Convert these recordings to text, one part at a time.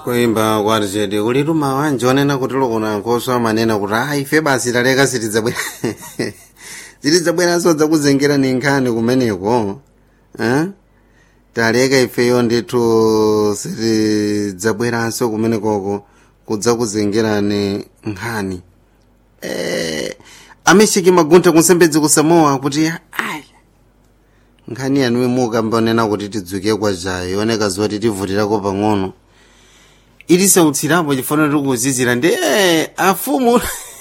kuimba kwati chete ulitu mawanje onena kuti lokona nkhoso amanena kuti a ife basi taleka sitidzabwera sitidzabweranso dzakuzengera ni nkhani kumeneko eh? taleka ifeyo ndithu sitidzabweranso kumenekoko kudzakuzengerani nkhani eh, amesheki maguntha kunsembedzi kusamoa kuti ai nkhani yanuwe mukambonena kuti tidzuke kwajayo ioneka zoti tivutirako pang'ono itisautsirapo chifana tikuzizira ndi eh, afumu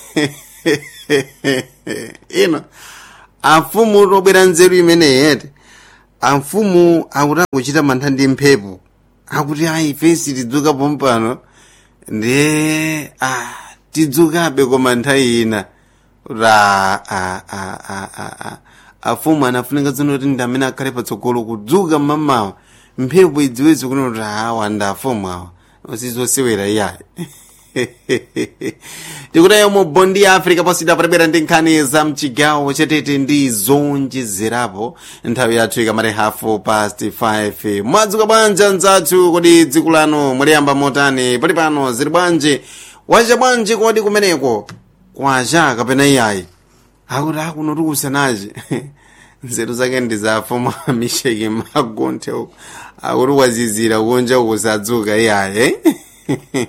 ino afumu tobwera nzeru imeneyi yete amfumu akuti akuchita mantha ndi mphepo akuti ayi fesi tidzuka pompano ndi ah, tidzukabe koma nthawi ina ra a a a a a afumu anafunika zino kuti ndi amene akhale patsogolo kudzuka mmamawa mphepo idziwezi kuno kuti awa ndi afumu awa osizosewera iyayi tikutayo mu bondi ya africa posida patabwera ndi nkhani za mchigawo chatete ndi zonjezerapo nthawi yathu ikamati hafu past 5 mwadzuka bwanji nzathu kodi dziko lanu muliyamba motani pali pano zili bwanji wacha bwanji kodi kumeneko kwacha kapena iyayi akuti akuno tikusanaje nzeru zake ndi zafumu amisheki magunthe uko akuti wazizira kunja ukusadzuka iyayi